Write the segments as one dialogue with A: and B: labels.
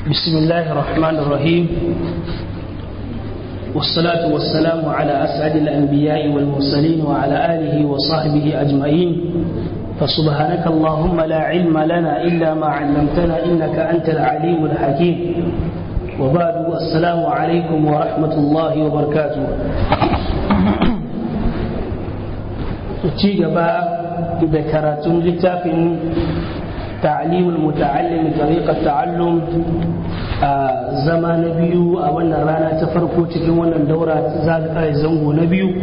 A: بسم الله الرحمن الرحيم والصلاة والسلام على أسعد الأنبياء والمرسلين وعلى آله وصحبه أجمعين فسبحانك اللهم لا علم لنا إلا ما علمتنا إنك أنت العليم الحكيم وبعد السلام عليكم ورحمة الله وبركاته ci gaba da karatun littafin تعليم المتعلم طريقة تعلم zama na biyu a wannan rana ta farko cikin wannan daura zango na biyu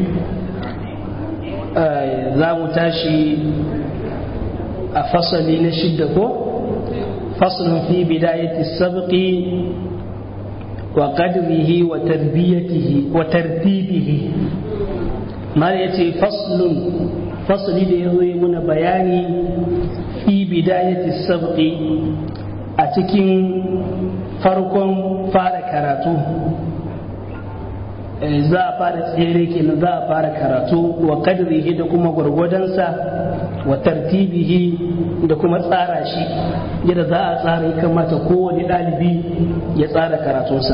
A: za mu tashi a fasali na shidda ko fasalin fi bidayati sabqi wa qadrihi wa tarbiyatihi wa tartibihi mala yace faslun fasali da yazo yi muna bayani fi bidayati sabqi a cikin farkon fara karatu za a fara tsere kenan za a fara karatu wa kadrihi da kuma gwargwadonsa wa tartibihi da kuma tsara shi yadda za a tsara ya kamata kowane ɗalibi ya tsara karatunsa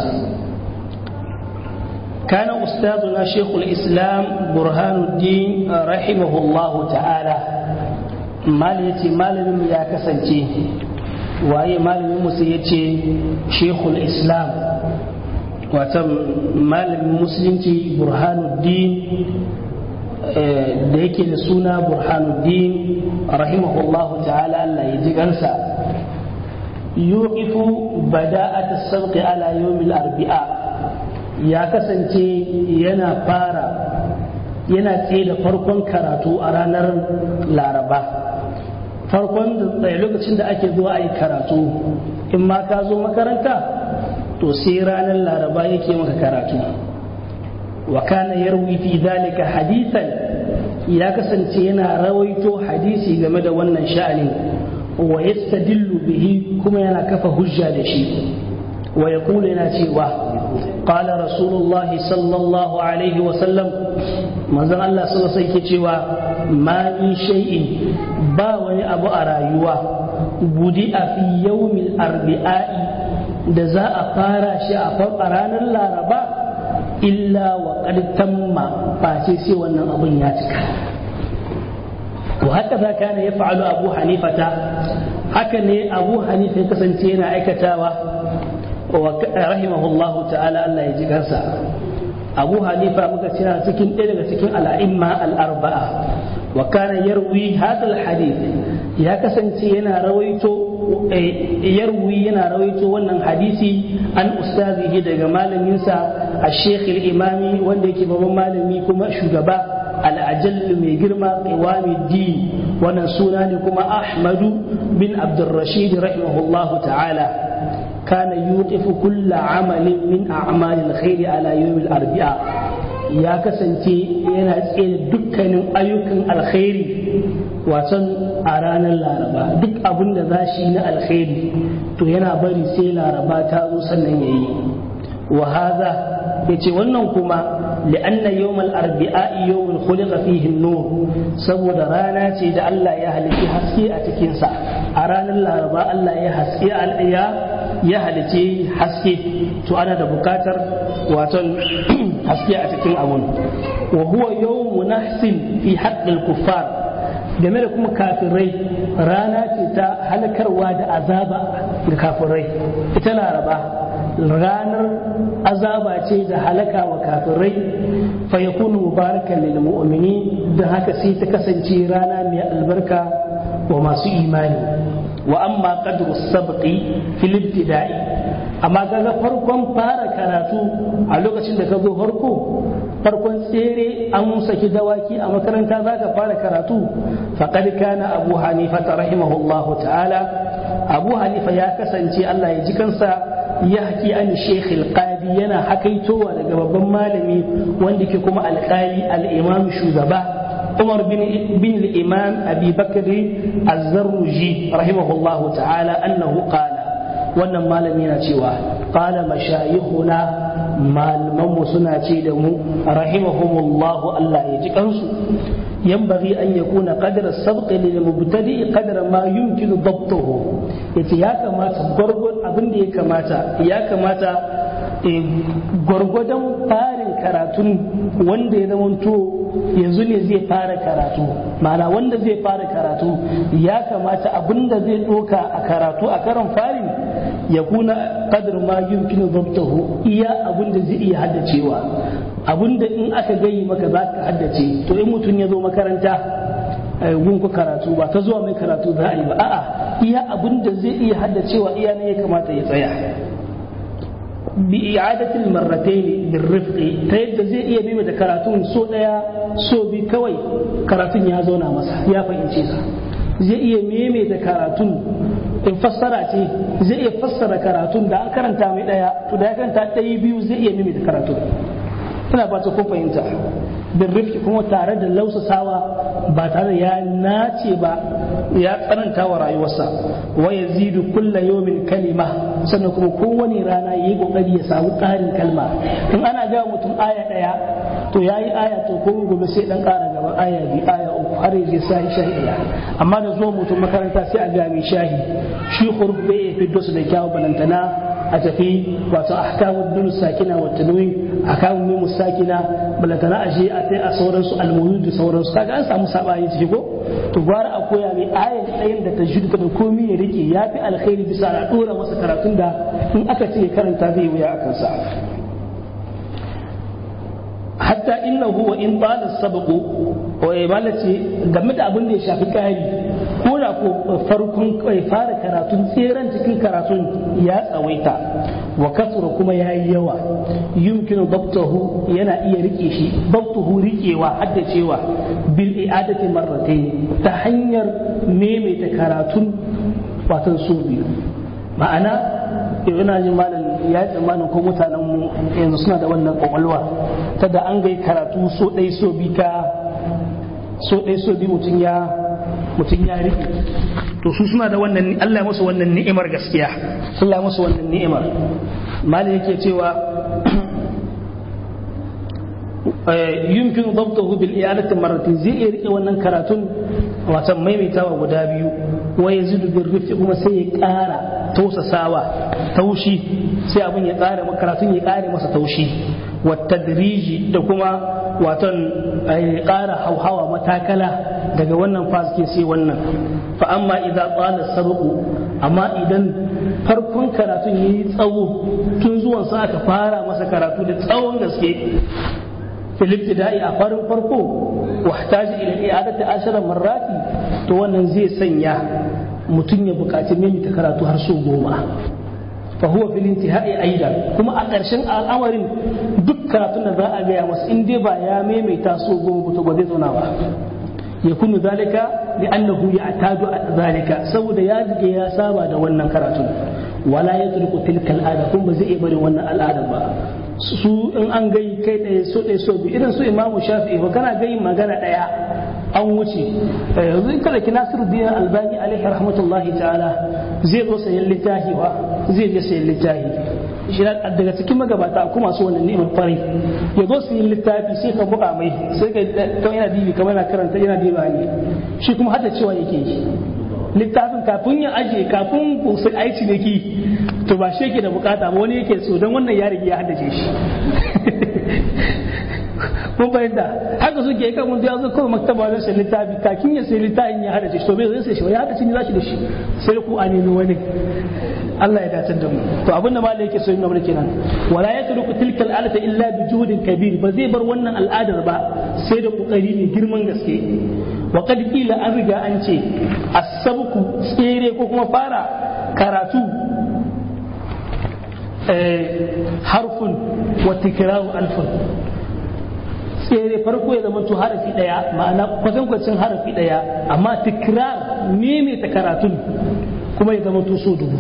A: كان أستاذنا شيخ الإسلام برهان الدين رحمه الله تعالى ماليتي مالم يا كسنتي waye malamin musu ya ce shekul islam wata malamin musulunci burhanuddin da yake da suna burhanuddin rahimahullahu ta'ala Allah ya ji gansa yuqifu bada'at as-sabqi ala yawmil arbi'a ya kasance yana fara yana tsaye da farkon karatu a ranar laraba farkon da lokacin da ake zuwa a yi karatu in ma ka zo makaranta to sai ranar laraba yake maka karatu wa kana yarwi fi dalika hadithan ya kasance yana rawaito hadisi game da wannan sha'anin wa yastadillu bihi kuma yana kafa hujja da shi wa yaqulu yana cewa قال رسول الله صلى الله عليه وسلم manzon Allah sallallahu alaihi wasallam cewa ma min shay'in ba wani abu a rayuwa budi a fi yawmil arbi'a'i da za a fara shi a ranar laraba illa wa qad tamma face sai wannan abun ya cika to haka za kana ya fa'alu abu hanifata haka ne abu hanifa ya kasance yana aikatawa rahimahullahu ta'ala Allah ya ji kansa abu hanifa muka cira cikin ɗaya daga cikin al'imma al'arba'a wa kana yarwi hadal hadith ya kasance yana rawaito yarwi yana rawaito wannan hadisi an ustazihi daga malaminsa a sheikh imami wanda yake babban malami kuma shugaba al'ajallu mai girma qiwami din wannan suna ne kuma ahmadu bin abdurrashid rahimahullahu ta'ala كان يوقف كل عمل من أعمال الخير على يوم الأربعاء يا كسنتي yana tsaye dukkanin ayyukan alkhairi wasan a ranar laraba duk abin da za shi na alkhairi to yana bari sai laraba ta zo sannan ya yi wa haza ya ce wannan kuma li'anna yawmal arbi'a yawmul khuliqa fihi nur saboda rana ce da Allah ya halitta haske a cikin sa a ranar laraba Allah ya haske ya ya halice haske to ana da bukatar waton haske a cikin abun wa huwa yawmu nahsin fi haqqil kuffar game da kuma kafirai rana ce ta halakarwa da azaba ga kafirai ita laraba ranar azaba ce da halaka wa kafirai fa yakunu mubarakan lil mu'mini da haka sai ta kasance rana mai albarka wa masu imani wa amma qadru sabqi fil ibtida'i amma kaga farkon fara karatu a lokacin da ka zo farko farkon tsere an saki dawaki a makaranta zaka fara karatu faqad kana abu hanifa rahimahullahu ta'ala abu hanifa ya kasance Allah ya ji kansa ya haki an sheikh al-qadi yana hakaitowa daga babban malami wanda ke kuma alƙali al-imam shugaba عمر بن بن الإمام أبي بكر الزرجي رحمه الله تعالى أنه قال wannan malami yana cewa qala mashayikhuna malaman suna ce da mu rahimahumullahu Allah ya ji kansu yanbaghi an yakuna qadra sabq lil mubtadi qadra ma yumkinu dabtuhu yace ya kamata gurgur abin da ya kamata ya kamata gwargwadon farin karatun wanda ya zamanto yanzu ne zai fara karatu ma'ana wanda zai fara karatu ya kamata abin da zai doka a karatu a karon farin ya kuna kadar ma yumkinu zabtahu iya abin da zai iya haddacewa abin da in aka gayi maka za ka haddace to in mutum ya zo makaranta gunku karatu ba ta zuwa mai karatu za a yi ba a'a iya abin da zai iya haddacewa iya ne ya kamata ya tsaya bi i'adatil marratayn bil rifqi ta yadda zai iya bi da karatun so daya so bi kawai karatun ya zauna masa ya fahimce sa zai iya meme da karatun in fassara ce zai iya fassara karatun da an karanta mai daya to da ya karanta ɗaya biyu zai iya meme da karatun ina ba ta kun fahimta bin rifki kuma tare da lausasawa ba tare da ya nace ba ya tsananta wa rayuwarsa wa ya zidu kulla yomin kalima sannan kuma kowane rana ya yi kokari ya samu ƙarin kalma in ana ga mutum aya ɗaya to ya yi aya to ko gobe sai dan ƙara gaba aya biyu aya uku har ya je sahi shahi ɗaya amma da zuwa mutum makaranta sai a ga mai shahi shi huruf bai ya fiddo su da kyawu balantana a tafi wato ahkamu dun sakina wa tanwin ahkamu mim sakina balantana a je a tai a sauransu almuhid da sauransu kaga an samu sabani ciki ko to gwara a koya mai ayan ɗayan da tajwid da komai ya rike yafi alkhairi bisa a dora masa karatun da in aka ce ya karanta zai wuya akan sa hatta innahu wa in bala sabqu wa ibalace game da abin da ya shafi kari ko da ko farkon kai fara karatun tseren cikin karatun ya tsawaita wa kasura kuma ya yi yawa yumkinu dabtahu yana iya rike shi dabtuhu rikewa haddacewa bil i'adati marratayn ta hanyar maimaita karatun watan so biyu ma'ana ina jin malam ya yi tsammanin ko mutanen mu yanzu suna da wannan kwakwalwa ta da an gai karatu so ɗai so bi ka so ɗai so bi mutum ya mutum ya riƙe to su suna da wannan Allah ya musu wannan ni'imar gaskiya Allah ya musu wannan ni'imar malam yake cewa yumkin dabtahu bil i'adati marratin zai iya rike wannan karatun wasan maimaitawa guda biyu wa yazidu bil rifqi kuma sai ya ƙara tausasawa taushi sai abin ya ƙara karatun ya ƙare masa taushi wa tadriji da kuma waton ƙara hauhawa matakala daga wannan fasike sai wannan fa amma idza qala sabqu amma idan farkon karatun yayi tsawo tun zuwan sa aka fara masa karatu da tsawon gaske fil ibtida'i a farin farko wahtaji ila i'adati ashara marrati to wannan zai sanya mutum ya buƙaci maimaita karatu har so goma fa huwa fil intihai aidan kuma a ƙarshen al'amarin duk karatun da za a gaya masa in dai ba ya maimaita so goma ba to ba zai zauna ba yakunu zalika li'annahu ya'tadu zalika saboda ya dige ya saba da wannan karatun wala yatruku tilka al'ada kuma ba zai iya barin wannan al'ada ba su in an gai kai ɗaya so ɗaya so biyu irin su imamu shafi'i ba kana gai magana ɗaya an wuce yanzu in kada ki nasiru dinar albani alaihi rahmatullahi ta'ala zai zo sayan littafi wa zai je sayan littafi shi daga cikin magabata ko masu wannan ni'imar kwarai ya zo su yi littafi sai ka buga mai sai ka kawai yana dibi kamar yana karanta yana diba ne shi kuma hada cewa yake yi littafin kafin ya aje kafin su aici ne ki to ba shi yake da bukata ba wani yake so don wannan ya riga ya haddace shi mun fahimta haka suke yi kan ya zo kawai maktaba don sai littafi kakin ya sai littafin ya haddace shi to bai zai sai shi ya haddace ni zashi da shi sai ku a nemi wani Allah ya dace da mu to abin da malai yake so yin mana kenan wala yatruku tilka al'adata illa bi juhudin kabir ba zai bar wannan al'adar ba sai da kokari ne girman gaske wa qad qila an riga an ce as-sabku tsere ko kuma fara karatu harfun wa tikraru alfun tsere farko ya zama harafi daya ma'ana kwatankwacin harafi daya amma tikrar maimaita karatun kuma ya zama so dubu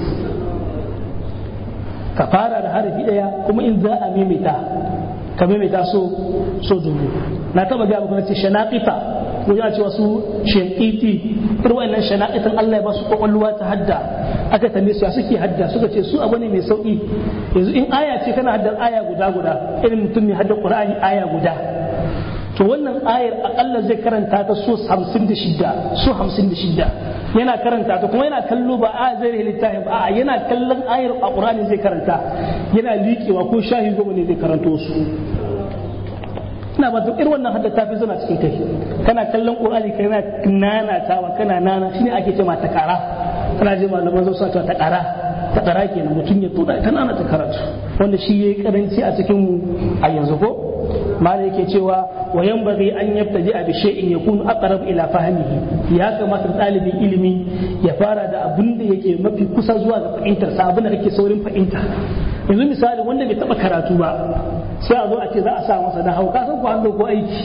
A: ka fara da harafi daya kuma in za a maimaita ka maimaita so so dubu na taba ga muku ce shanaqita ko ya ce wasu shanqiti irin wannan shanaqitan Allah ya ba su kwakwalwa ta hadda aka tambaye su ya suke hadda suka ce su abu ne mai sauki yanzu in aya ce kana haddar aya guda guda irin mutum mai haddar qur'ani aya guda to wannan ayar akalla zai karanta ta so 56 so 56 yana karanta ta kuma yana kallo ba a zai littafin ba a yana kallon ayar a Qur'ani zai karanta yana liƙewa ko shahi goma ne zai karanto su ina ba irin wannan hadda ta fi zana cikin kai kana kallon Qur'ani kana nanatawa kana nana shine ake cewa ta kara kana ji malaman zo sa ta kara ta kara kenan mutum ya tuda ta nana ta karatu wanda shi yayi karanci a cikin mu a yanzu ko mala yake cewa wa yanbaghi an yabtaji bi shay'in yakunu aqrab ila fahmihi ya kamata ɗalibin ilimi ya fara da abin da yake mafi kusa zuwa ga fahimtar sa abin da kake saurin fahimta yanzu misali wanda bai taba karatu ba sai a zo a ce za a sa masa da hauka san ko an dauko aiki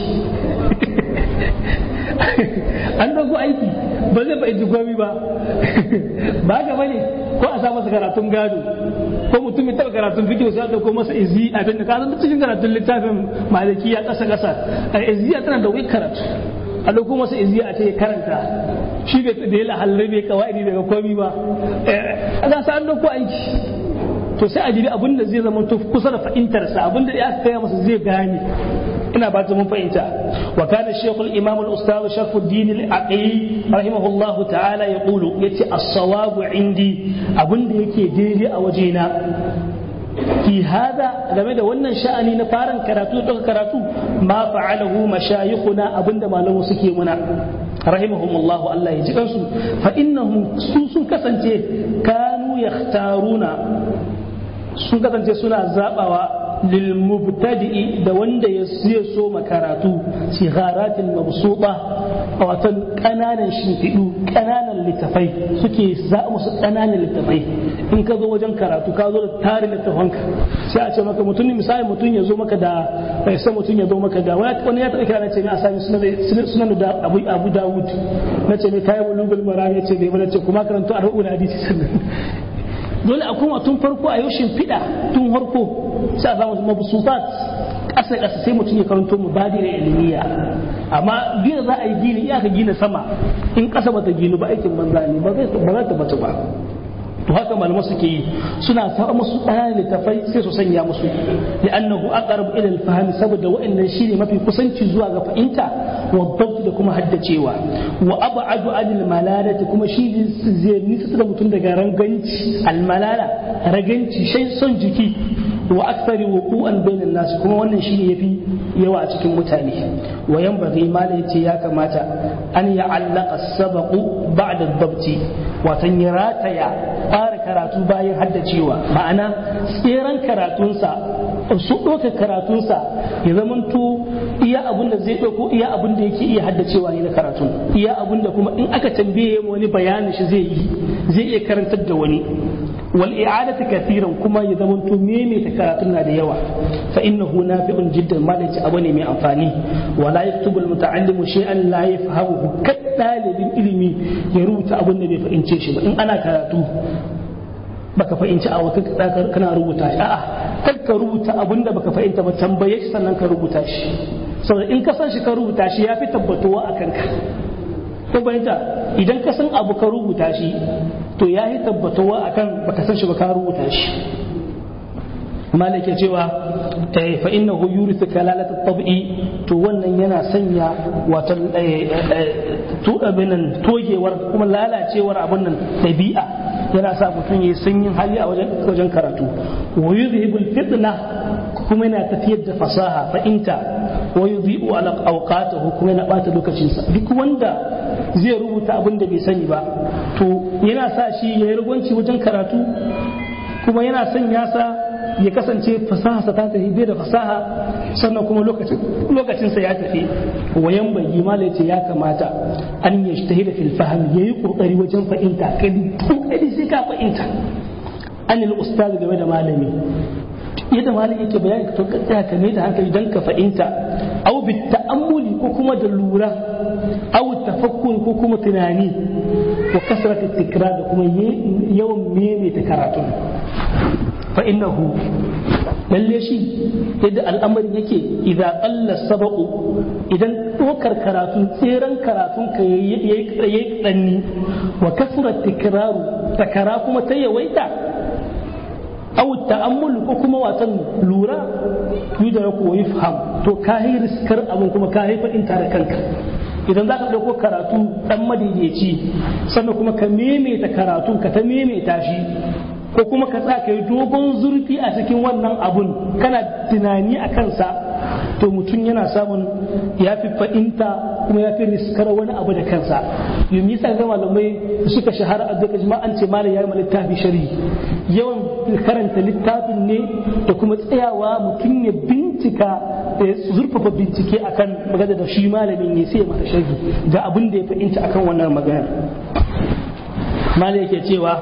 A: an dauko aiki ba zai fahimci komai ba ba ga bane ko a sa masa karatun gado ko mutum ya taba karatun fikiyo sai a dauko masa izi a da ka san cikin karatun littafin malikiya kasa kasa iziya tana da wai karatu a dauko masa iziya a ce ya karanta shi bai da ya lahalle bai kawai daga komai ba a ga sa an dauko aiki to sai a jibi abin da zai zama to kusa da fahimtarsa abin da ya kaya masa zai gane ina ba ta mun fahimta wa kana shaykhul imam al ustad shafuddin al aqi rahimahullah ta'ala yaqulu yace as-sawab indi abin da yake daidai a wajena fi hada game da wannan sha'ani na farin karatu da karatu ma fa'alahu mashayikhuna abinda malamu suke muna rahimahumullahu Allah ya ji kansu fa innahum su sun kasance kanu yakhtaruna sun kasance suna zabawa lilmubtadi'i da wanda ya siya so makaratu sigaratin mabsuta a watan kananan shimfiɗu kananan littafai suke za musu kananan littafai in ka zo wajen karatu ka zo da tarin littafanka sai a ce maka mutum misali mutum ya zo maka da bai san mutum ya zo maka da wani ya taɓa kira na ce ne a sami sunan da abu abu dawud na ce ne kayan bulugul mara ya ce bai bane ce kuma karanto arba'un hadisi sannan dole a kuma tun farko a yau shimfiɗa tun farko sai a samu mabusufat ƙasa ƙasa sai mutum ya karanto mu badi da ilmiya amma gina za a yi gini iyaka gina sama in ƙasa bata ginu ba aikin banza ne ba za ta bata ba to haka malamai suke yi suna sa musu ɗaya littafai sai su sanya musu li'annahu aqrab ila al-fahm saboda wa'annan shine mafi kusanci zuwa ga fahimta wa dabt da kuma haddacewa wa ab'adu anil malalati kuma shi zai nisa da mutum daga ranganci al-malala raganci shay son jiki wa akthari wuqu'an bainan nas kuma wannan shine yafi yawa a cikin mutane wa yanbaghi mala yace ya kamata an ya'allaqa as-sabaqu ba'da ad-dabti watan ya rataya fara karatu bayan haddacewa ma'ana tseren karatunsa su ɗauka karatunsa ya zamanto iya abin da zai ɗauko iya abin da yake iya haddacewa ne na karatun iya abin da kuma in aka tambaye wani bayanin shi zai yi zai iya karantar da wani wal i'adatu kathiran kuma ya zamanto meme ta karatun na da yawa fa innahu nafi'un jiddan malaci abu ne mai amfani wala yaktubu al muta'allimu shay'an la yafhamuhu kad dalibin ilimi ya rubuta abin da bai fahimce shi ba in ana karatu baka fahimci a wata kana rubuta shi a'a kar ka rubuta abin da baka fahimta ba tambaye shi sannan ka rubuta shi saboda in ka san shi ka rubuta shi ya fi tabbatuwa a kanka ko fahimta idan ka san abu ka rubuta shi to ya yi tabbatuwa akan baka san shi ba ka rubuta shi malaka cewa fa innahu yurithu kalalata tab'i to wannan yana sanya wato binan togewar kuma lalacewar abin nan dabi'a yana sa mutum ya sanyin hali a wajen wajen karatu wa yuzhibul fitna kuma yana tafiyar da fasaha fa'inta wa yudhi'u ala awqatihi kuma yana bata lokacinsa duk wanda zai rubuta abin da bai sani ba to yana sa shi ya yi rugwanci wajen karatu kuma yana sanya sa ya kasance fasaha ta tafi bai da fasaha sannan kuma lokacinsa ya tafi wayan bai mala ce ya kamata an ya shi da fil fahim ya yi kokari wajen fahimta kadi kokari sai ka fahimta an yi ustaz game da malami yadda malami yake bayani to ka ka mai da hankali dan ka fahimta au bi ta'ammuli ko kuma da lura au tafakkur ko kuma tunani wa kasratu tikrar da kuma yawan maimaita karatu fa innahu lalle shi yadda al'amarin yake idan Allah sabaqu idan ɗaukar karatun tseren karatun ka yayi tsanni wa kasrat tikraru takara kuma ta yawaita aw ta'ammul ko kuma watan lura yudraku wa yufham to ka yi riskar abin kuma ka yi fadin da kanka idan za ka ɗauko karatu ɗan madaidaici sannan kuma ka maimaita karatu ka ta maimaita shi ko kuma ka tsaka yi dogon zurfi a cikin wannan abun kana tunani a kansa to mutum yana samun ya fi fa'inta kuma ya fi riskar wani abu da kansa yau misa ga malamai suka shahara a duka jama'a an ce malam ya yi littafi shari yawan karanta littafin ne da kuma tsayawa mutum ya bincika da ya zurfafa bincike akan magana da shi malamin ne sai ya mata shari ga abin da ya fahimta akan wannan maganar malam yake cewa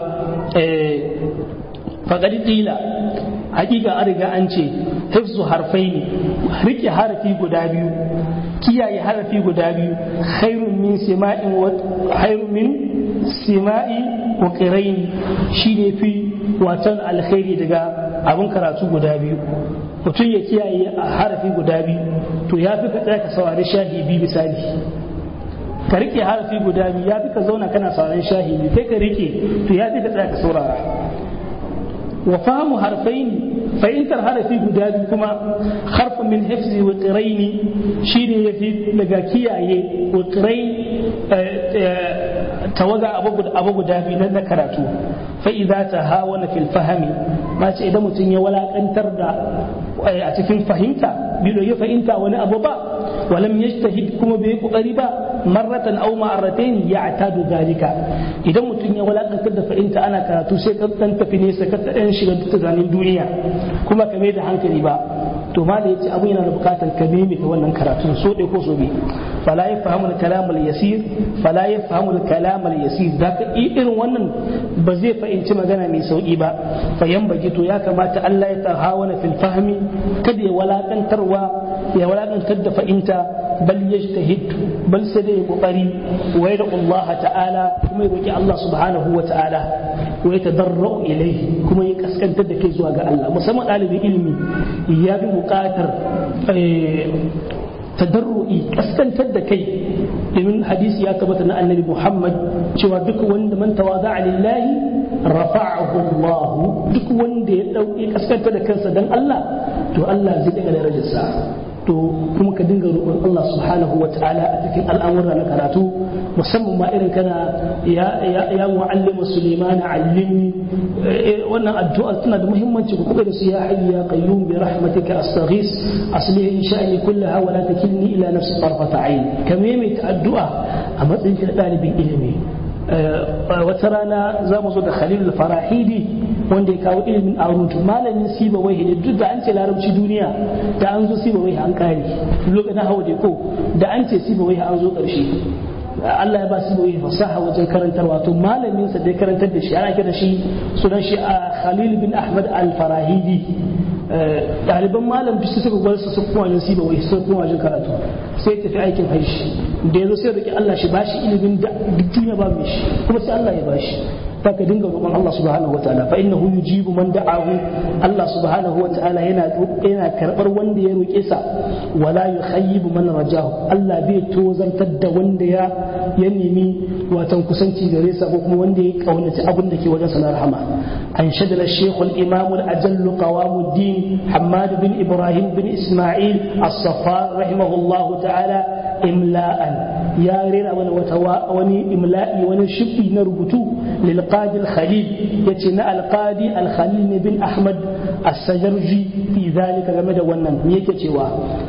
A: faƙari ƙila hakika an riga an ce hifzu harfai ne rike harafi guda biyu kiyaye harafi guda biyu khairun min sima'in wa khairun min sima'i wa qirain shi ne fi watan alkhairi daga abin karatu guda biyu mutum ya kiyaye harafi guda biyu to ya fi ka tsaya ka saurari shahibi misali ka rike harafi guda biyu ya fi ka zauna kana sauraron shahibi kai ka rike to ya fi ka tsaya ka saurara wa fahimu harfain fahimtar harafi guda biyu kuma harfin min hifzi wa qiraini shine yafi daga kiyaye wa qirain tawaga abu guda biyu na karatu fa idza tahawana fil fahmi ma ce idan mutum ya walakantar da a cikin fahimta bai ya fahimta wani abu ba walam yajtahid kuma bai kokari ba marratan aw marratayn ya'tadu dalika idan mutum ya walakantar da fahimta ana karatu sai ka dan tafi nesa ka dan shiga tunanin duniya kuma ka mai da hankali ba to ma da yace abu yana da bukatar ka nemi ta wannan karatun so dai ko so bi fala yafhamu al-kalam al-yasir fala yafhamu al-kalam al-yasir da ka irin wannan ba zai fahimci magana mai sauki ba fa baki to ya kamata Allah ya tahawana fil fahmi kada ya walakantarwa ya walakantar da fahimta bal yajtahid bal sai dai kokari wa yada Allah ta'ala kuma ya roki Allah subhanahu wa ta'ala wa yatadarru ilayhi kuma ya kaskantar da kai zuwa ga Allah musamman ɗalibin ilimi ya bi buƙatar tadarru'i kaskantar da kai domin hadisi ya tabbata na annabi Muhammad cewa duk wanda man tawaza lillahi rafa'ahu Allah duk wanda ya dauke kaskantar da kansa dan Allah to Allah zai daga darajarsa to kuma ka dinga roƙon Allah subhanahu wa ta'ala a cikin al'amura na karatu musamman ma irin kana ya ya mu'allimu Sulaiman allimni wannan addu'a tana da muhimmanci ku kuka da su ya hayyu ya qayyum bi rahmatika astaghis aslih in sha'ani kullaha wa la takilni ila nafsi tarfata ayn ka maimaita addu'a a matsayin ka dalibin ilimi wata rana za mu zo da Khalil farahidi wanda ya kawo ilimin arutu malamin siba wai da duk da an ce larabci duniya da an zo siba wai an kare lokacin hawa da ko da an ce siba wai an zo karshe Allah ya ba su wai fasaha wajen karantarwa to malamin sa da ya karantar da shi ana kira shi sunan shi Khalil bin Ahmad al-Farahidi ɗaliban malam bisu suka gwar su su kuma wajen siba wai su kuma wajen karatu sai tafi aikin haishi da ya zo sai roki Allah shi bashi ilimin da duk duniya ba mai shi kuma sai Allah ya bashi ta ka dinga roƙon Allah subhanahu wataala fa innahu yujibu man da'ahu Allah subhanahu wataala yana yana karbar wanda ya roƙe sa wala yukhayyibu man rajahu Allah bai tozartar da wanda ya ya nemi watan kusanci gare sa ko kuma wanda ya kaunaci abin da ke wajen sa na rahama an shadala shaykh al-imam al-ajall qawamuddin Hammad bin Ibrahim bin Isma'il as-Saffar rahimahullahu ta'ala imla'an ya rera wani wata wani imla'i wani shifi na rubutu lil qadi al khalil yace na al qadi al khalil bin ahmad as-sajarji fi zalika game da wannan me yake cewa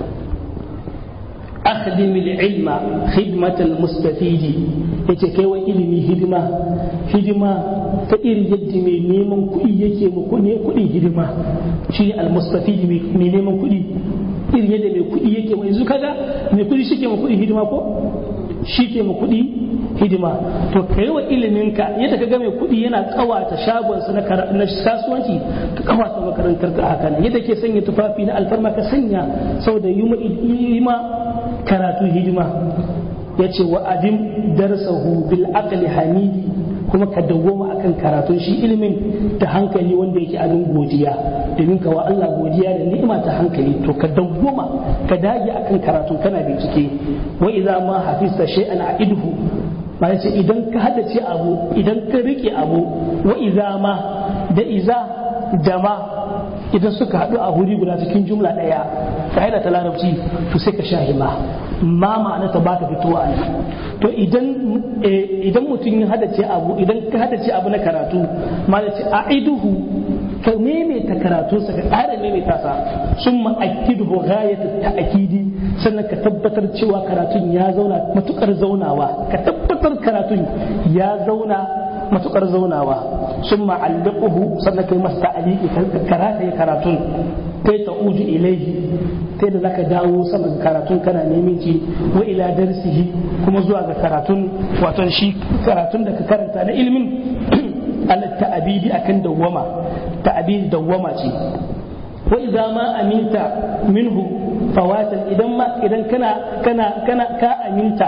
A: أخدم العلم خدمة المستفيد yace kai wa ilimi hidima hidima ta iri yadda mai neman kuɗi yake mu ne kuɗi hidima shi ne almustafidi mai neman kuɗi iri yadda mai kuɗi yake wa yanzu kaga mai kuɗi shi ke ma kuɗi hidima ko shi ke ma kuɗi hidima to kai wa iliminka yadda ka ga mai kuɗi yana kawata shagonsa na kasuwanci ka kawata makarantar ka haka yadda ke sanya tufafi na alfarma ka sanya saboda yi ma karatu hidima ya ce wa adim darsahu bil aqli hamidi kuma ka dawwama akan karatun shi ilimin da hankali wanda yake abin godiya domin ka wa Allah godiya da ni'ima ta hankali to ka dawwama ka dage akan karatun kana bincike wa idza ma hafizta shay'an a'idhu ba ce idan ka haddace abu idan ka rike abu wa idza ma da iza da ma idan suka haɗu a wuri guda cikin jumla ɗaya ka ta larabci to sai ka shahi ma ma ma'ana ta baka fitowa ne to idan idan mutum ya hadace abu idan ka hadace abu na karatu ma da ce a'iduhu ka maimaita karatunsa ka ƙara maimaita sa sun ma'akiduhu ghayatu ta'akidi sannan ka tabbatar cewa karatun ya zauna matukar zaunawa ka tabbatar karatun ya zauna matukar zaunawa sun ma'allikuhu sannan kai masa ta'aliki ka karata ya karatun kai ta uju ilaihi kai da zaka dawo saman karatun kana neman ci wa ila darsihi kuma zuwa ga karatun wato shi karatun da ka karanta na ilimin ala ta'abidi akan dawwama ta'abidi dawwama ce wa idza ma aminta minhu fawatan idan ma idan kana kana kana ka aminta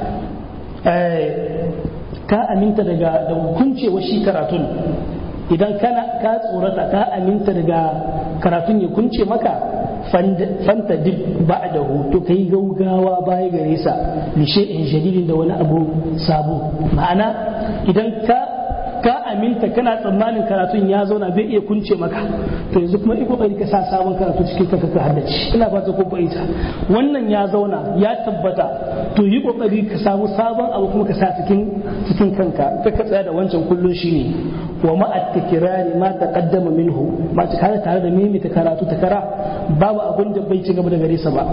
A: ka aminta daga da hukuncewa shi karatun idan kana ka tsorata ka aminta daga karatun ya kunce maka fanta dib ba da hoto kai gaugawa baya gare sa li shay'in jadidin da wani abu sabo ma'ana idan ka ka aminta kana tsammanin karatun ya zauna bai iya kunce maka to yanzu kuma iko kokari ka sa sabon karatu cikin kanka ka haddace ina fata ko fahimta wannan ya zauna ya tabbata to yi kokari ka samu sabon abu kuma ka sa cikin cikin kanka ka ka tsaya da wancan kullun shine wa ma at-tikrari ma taqaddama minhu ba ta kare tare da mimita karatu ta kara babu abin da bai ci gaba da gare sa ba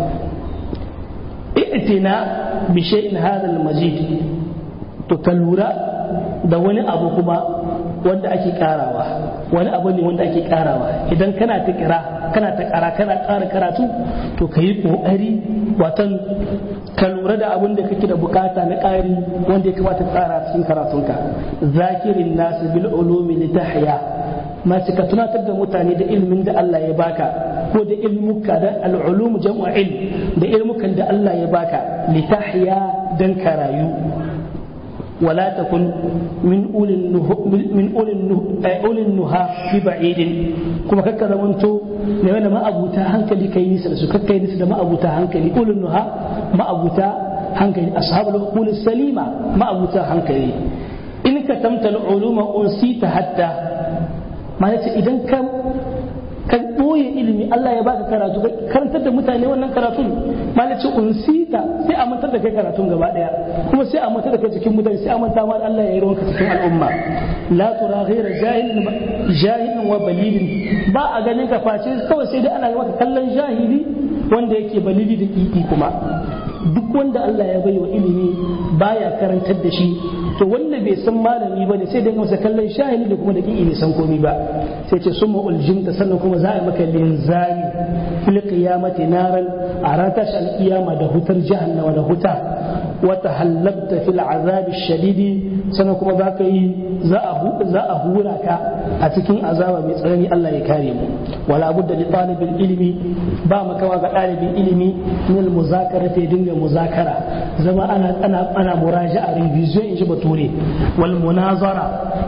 A: i'tina bi shay'in hadha al-majid to ka lura da wani abu kuma wanda ake karawa wani abu ne wanda ake karawa idan kana ta kira kana ta kara kana kara karatu to ka yi kokari watan ka lura da abin da kake da bukata na ƙari wanda ya kamata tsara cikin karatunka zakirin nasu bil ulumi litahya masu ka tunatar da mutane da ilmin da Allah ya baka ko da ilmuka da al'ulum jam'u ilm da ilmukan da Allah ya baka litahya dan ka rayu ولا تكن من أولي النه من أولي النه أولي النهى ببعيد كما كذا وانتو لما ما أبوتا هنكلي كي نسل سو كي نسل ما أبوتا هنكلي أولي النهى ما أبوتا هنكلي أصحاب العقول السليمة ما أبوتا هنكلي إن كتمت العلوم أنسيت حتى ما إذا كم kan ɓoye ilimi Allah ya baka karatu karantar da mutane wannan karatun malaci unsita sai a mantar da kai karatun gaba daya kuma sai a mantar da kai cikin mutane sai a manta ma Allah ya yi ruwanka cikin al'umma la tura ghaira jahilin jahilin wa balilin ba a ganin ka face kawai sai dai ana maka kallon jahili wanda yake balili da kiki kuma duk wanda Allah ya bai wa ilimi baya karantar da shi to wanda bai san malami ba ne sai dai masa kallon shahili da kuma da kiki bai san komai ba sai ce summa uljimta sannan kuma za a yi maka linzami fil qiyamati naran a ran tashi alkiyama da hutar jahannama da huta wata hallabta fil azabi shadidi sannan kuma za ka yi za a hura ka a cikin azaba mai tsanani Allah ya kare mu wala budda li talibin ilimi ba makawa ga ɗalibin ilimi min al muzakara ta dinga muzakara zama ana ana ana muraja'a revision in ji bature wal munazara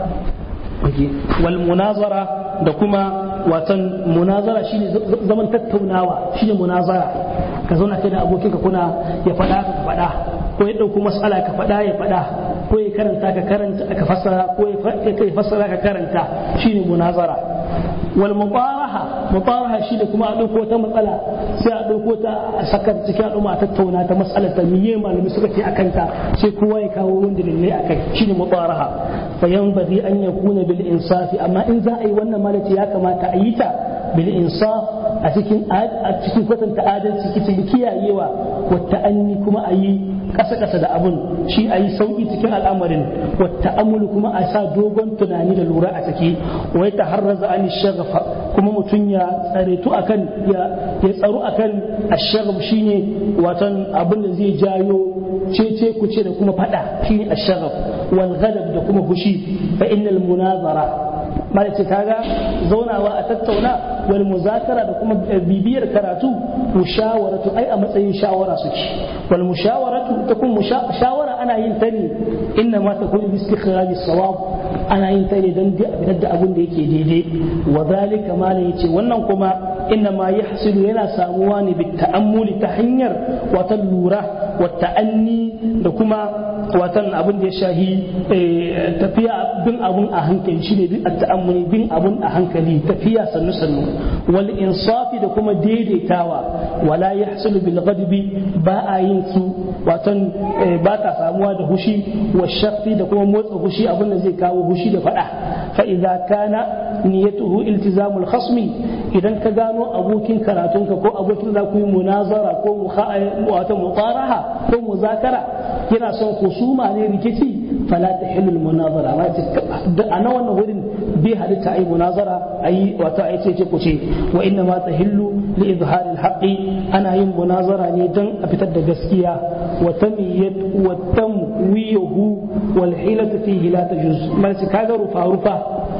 A: wal munazara da kuma watan munazara shine zaman tattaunawa shine munazara ka zauna kai da abokinka kuna ya faɗa ka faɗa ko ya ɗauko mas'ala ka faɗa ya faɗa ko ya karanta ka karanta ka fassara ko ya fassara ka karanta shine munazara wal mubaraha mubaraha shine kuma a ɗauko ta matsala sai a ɗauko ta a saka cikin al'umma a tattauna ta matsalar ta miye malami suka ce akan ta sai kowa ya kawo wanda dalilai akai shine mubaraha fa yanbaghi an yakuna bil insafi amma in za a yi wannan malaci ya kamata a yi ta bil insaf a cikin a cikin kwatanta adalci cikin kiyayewa wa ta'anni kuma a yi kasa-kasa da abun shi a yi sauƙi cikin al'amarin wata amulu kuma a sa dogon tunani da lura a ciki wai ta harraza an shagafa kuma mutum ya tsaretu akan ya tsaro akan ashagaf shine watan abin da zai jayo cece kuce da kuma fada shine ashagaf wal ghadab da kuma fushi fa innal munazara mala ce kaga zaunawa a tattauna wal muzakara da kuma bibiyar karatu mushawaratu ai a matsayin shawara suke wal mushawaratu ta kun shawara ana yin ta ne inna ma ta kun bi istikhraj sawab ana yin ta ne dan fitar da abin da yake daidai wa zalika mala yace wannan kuma inna ma yahsilu yana samuwa ne bi ta'ammuli ta hanyar wata lura wa ta'anni da kuma watan abin da ya shahi tafiya bin abun a hankali shine bin ta'ammuli bin abun a hankali tafiya sannu sannu wal insafi da kuma daidaitawa wala yahsulu bil ghadbi ba a yin su watan ba ta samuwa da hushi wa shafi da kuma motsa hushi abin da zai kawo hushi da fada fa idza kana niyyatuhu iltizamul khasmi idan ka gano abokin karatunka ko abokin za ku yi munazara ko wata mutaraha ko muzakara yana son kusuma ne rikici fala tahillu munazara ma a na wannan wurin bai halitta ai munazara ayi wata ai ce ce kuce wa inna ma tahillu li izhari alhaqi ana yin munazara ne dan a fitar da gaskiya wa tamiyat wa tamwiyahu wal hilatu fihi la tajuz mal kaga rufa rufa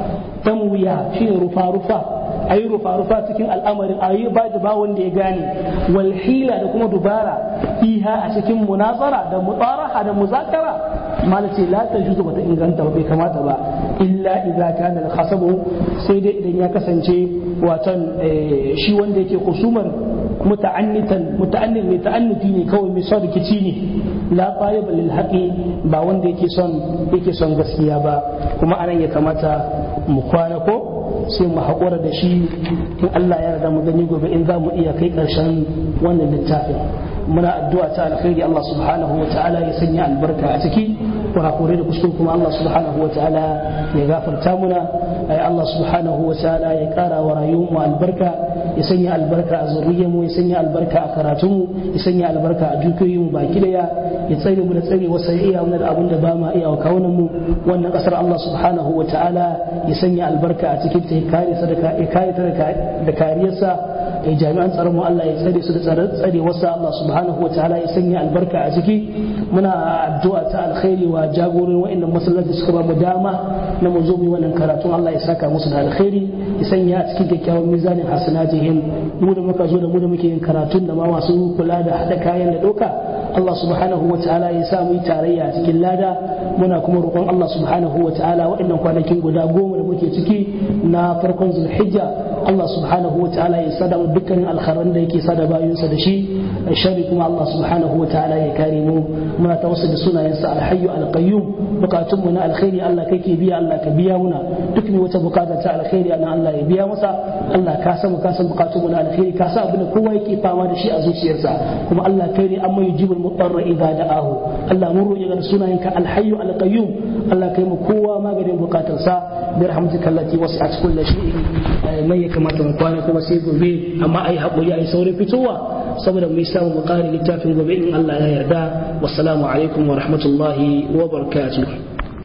A: tamwiya shine rufa rufa a yi rufa-rufa cikin al'amarin a yi ba da ba wanda ya gane walhila da kuma dubara fiha a cikin munazara da mutsaraha da muzakara mala ce la ta juzu bata inganta ba bai kamata ba illa idza kana al-khasabu sai dai idan ya kasance watan shi wanda yake kusumar muta'annitan muta'annit mai ta'annuti ne kawai mai son rikici ne la taliba lil haqi ba wanda yake son yake son gaskiya ba kuma anan ya kamata mu kwana ko sai mu haƙura da shi in Allah ya yarda mu gani gobe in za mu iya kai ƙarshen wannan littafin muna addu'a ta alkhairi Allah subhanahu wa ta'ala ya sanya albarka a ciki kurakure da kuskure kuma Allah subhanahu wa ta'ala ya gafarta muna ay Allah subhanahu wa ta'ala ya ƙara wa rayuwar mu albarka ya sanya albarka a zuriyar mu ya sanya albarka a karatun mu ya sanya albarka a dukiyoyin mu baki daya ya tsare mu da tsare wasu iya mu da abin da ba ma iya wa kawunan mu wannan kasar Allah subhanahu wa ta'ala ya sanya albarka a cikin ta ya kare sadaka ya kare ta da kariyarsa ya jami'an tsaron mu Allah ya tsare su da tsare wasu Allah subhanahu wa ta'ala ya sanya albarka a ciki muna addu'a ta alkhairi wa jagorin wa'annan masallaci suka ba mu dama na mu zo mu wannan karatun Allah ya saka musu da alkhairi ya sanya a cikin kyakkyawan mizanin hasanatihim mu da muka zo da mu da muke yin karatun da ma masu kula da hada kayan da doka Allah subhanahu wa ta'ala ya sa mu yi tarayya a cikin lada muna kuma roƙon Allah subhanahu wa ta'ala waɗannan kwanakin guda goma da muke ciki na farkon zulhijja Allah subhanahu wa ta'ala ya sada mu dukkanin alkharan da yake sada bayinsa da shi shari kuma Allah subhanahu wa ta'ala ya kare mu muna ta wasu da sunayensa alhayyu alqayyum bukatun mu na alkhairi Allah kake biya Allah ka biya muna duk ne wata bukata ta alkhairi ana Allah ya biya masa Allah ka san ka san bukatun mu na alkhairi ka san abin da kowa yake fama da shi a zuciyarsa kuma Allah kai ne amma yujibul mutarra idza da'ahu Allah mun roƙi ga sunayenka alhayyu alqayyum Allah kai mu kowa maganin bukatarsa bi rahmatika allati wasi'at kulli shay'in mai ya kamata mu kwana kuma sai gobe amma ai haƙuri ai saurin fitowa saboda mu samu mu ƙare littafin gobe in Allah ya yarda wassalamu alaikum wa rahmatullahi wa barakatuh